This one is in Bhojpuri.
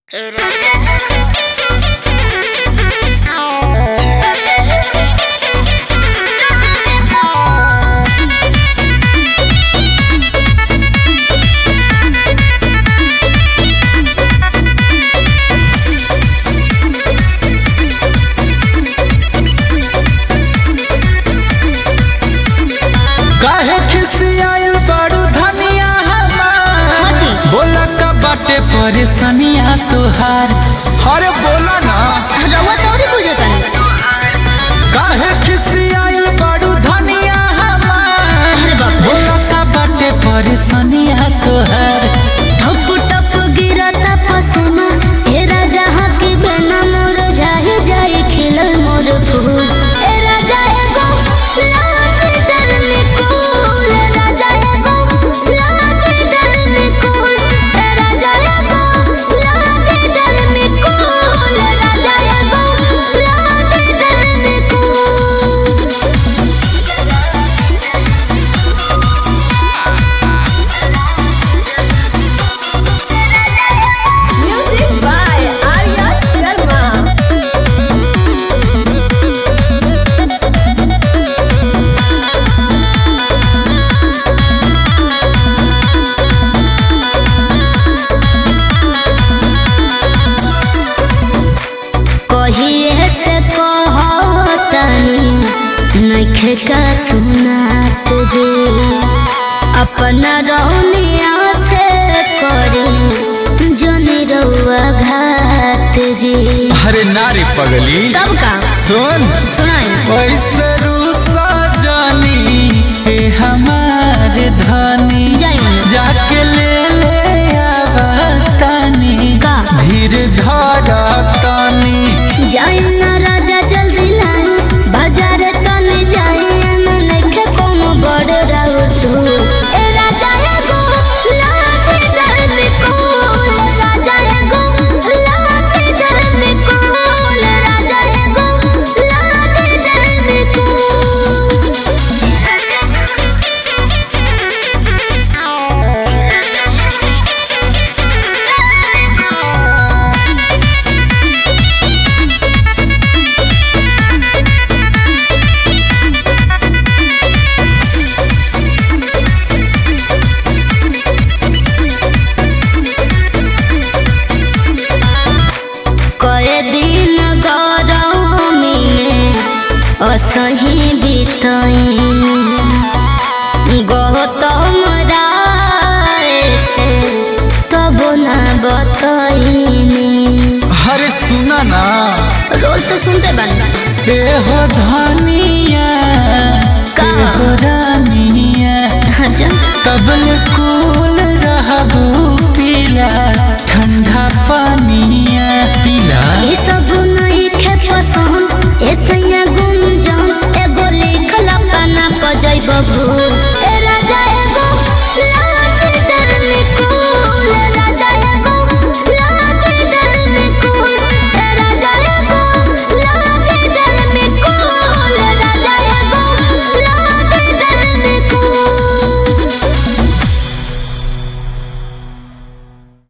काहे खिसियाइल बड़ू धनिया हमार हटी। बोला का बाटे परेशानिया तुहार अरे बोला ना रउआ तौरी बुझतन काहे खिसियाइल बड़ू धनिया हमार अरे बाप रे। बोला का बाटे परेशानिया तुहार ठप ठप गिरता पसीना हे राजा हकी बिना मोर जाहि जाए खिलल मोर फूल ए राजा एगो लाग डर में कूल ए राजा एगो लाग डर में कूल ए राजा एगो लाग डर में कूल ए राजा एगो लाग डर में कूल Music by Arya Sharma. कहिए से कहतनी नइखे का सुनात जे अपना रौनिया से करी जनी रउआ घात जी अरे नारी पगली तब का सुन सुनाई वैसे रूसा जानी ए हमार धनी जाई जाके ले ले आवतानी का? धीर धारा तानी जाई ना राजा जल्दी लाई बाजार तने जाई ना नइखे कोनो बड़ राउ तू ए राजा एगो लाख डर में कोल राजा एगो लाख डर में कोल राजा एगो लाख डर में कोल कए दिन गरमी में असही बितैन गौतम राय से तब ना बतैनी अरे सुना ना रोज तो सुनते बन ए हो धनिया का? ए हो रानिया अच्छा तबल को